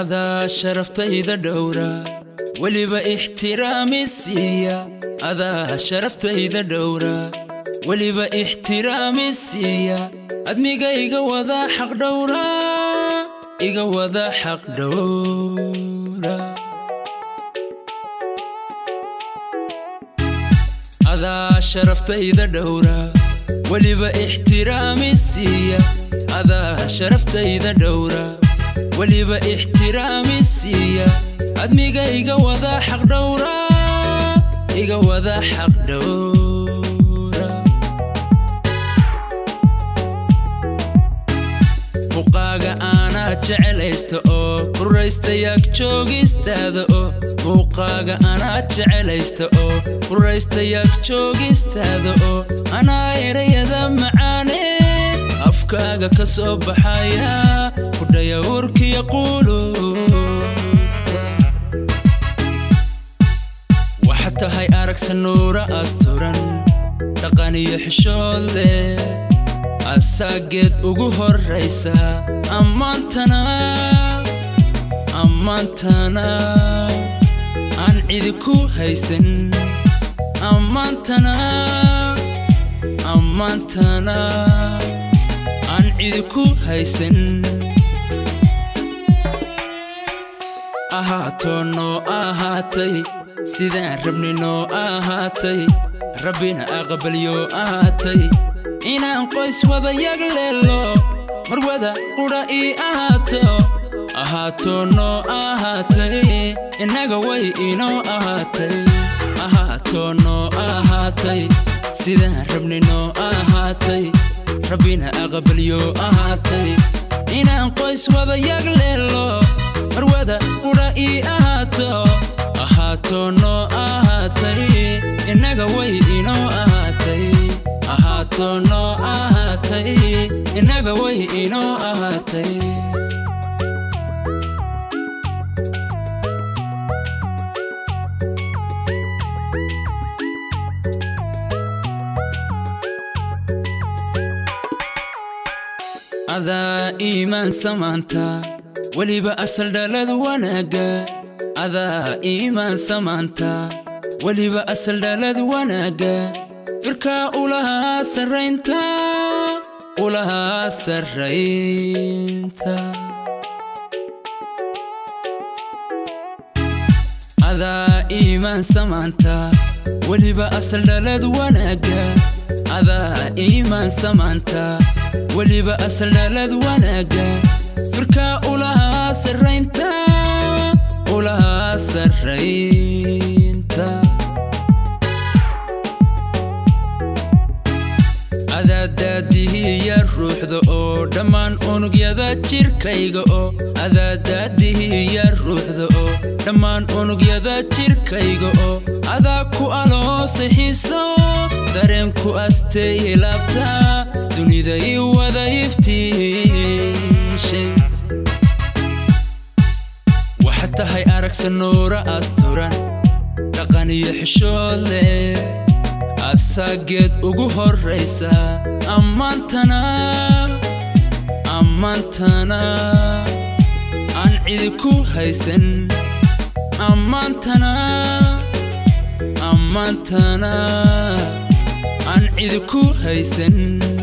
adaa sharaftayda dhowra weliba ixtiraami siiya adaa sharaftayda dhowra weliba ixtiraami siiya admiga iga wada xaq dhowra iga wada xaq dhowra adaa sharaftayda dhowra weliba ixtiraami siiya adaa sharaftayda dhowra weliba ixtiraami siiya admiga iga wada xaq dhowra iga wada xaq dhowra muuqaaga aanaa jecelaysta oo quraystayaag joogistaada oo muuqaaga anaa jecelaysta oo quraystayaag joogistaada oo anaa erayada macaane afkaaga ka soo baxaya kudhaya urkiya quulu waxa tahay aragsa nuura asturan dhaqan iyo xishood leh asaageed ugu horraysa ammaantana ammaantana aan cidi ku haysan ammaantana ammaantana aan cidi ku haysan ahaatoo noo ahaatay sidaan rabni noo ahaatay rabbina aqbalyo ahaatay inaan qoys wada yag leelo marwada qudha ii ahaato ahaatoo noo ahaatay innaga way inoo ahaatay ahaatoo noo ahaatay sidaan rabni noo ahaatay rabbina aqbalyo ahaatay inaan qoys wada yag leelo marwada qudha ii ahaato ahaatoo noo ahaatay innaga way inoo ahaatay ahaatoo noo ahaatay innaga way inoo ahaatay adaa iimaan samaanta weliba asal dhalad wanaagga adaa iimaan samaanta weliba asal dhalad wanaagga firkaa ulahaa sarraynta ulahaa sarraynta adaa iimaan samaanta weliba asal dhalad wanaagga adaa iimaan samaanta weliba asal dhalad wanaagga firkaa ulahaa sarraynta ulahaa sarraynta adaadaadihiya ruuxda oo dhammaan unugyada jirkayga oo adaadaadihiya ruuxda oo dhammaan unugyada jirkayga oo adaa ku aloosay xiiso dareenku astay ilaabta dunida ii wada iftiishay waxa tahay aragsa nuura asturan dhaqan iyo xishood leh asaageed ugu horraysa ammaantana ammaantana aan cidi ku haysan ammaantana ammaantana aan cidi ku haysan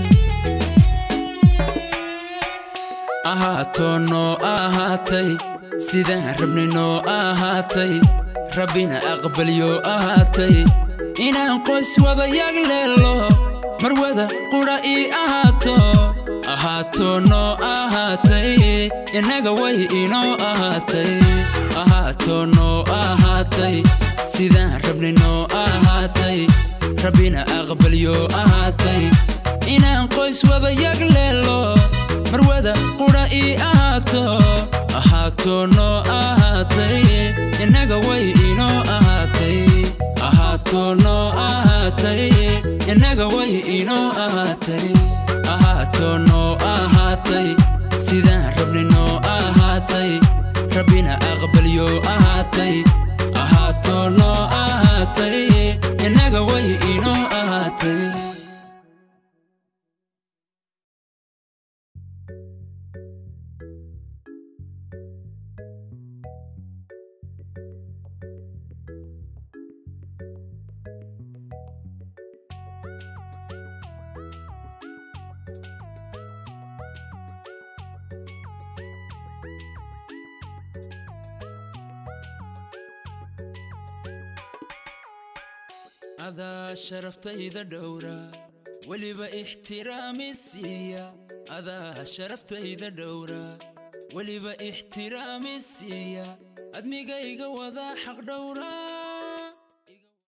ahaatoo noo ahaatay sidaan rabni noo ahaatay rabbina aqbalyo ahaatay inaan qoys wada yag leelo marwada qudha ii ahaato ahaatoo noo ahaatay innaga way inoo ahaatay ahaatoo noo ahaatay sidaan rabni noo ahaatay rabbina aqbalyo ahaatay inaan qoys wada yag leelo marwada qudha ii ahaato ahaatoo noo ahaatay innaga way inoo ahaatay ahaatoo noo ahaatay innaga way inoo ahaatay ahaatoo noo ahaatay sidaan rabni noo ahaatay rabbina aqbalyo ahaatay ahaatoo noo ahaatay innaga way inoo ahaatay adaa sharaftayda dhowra weliba ixtiraami siiya adaa sharaftayda dhowra weliba ixtiraami siiya admigayga wadaa xaq dhowra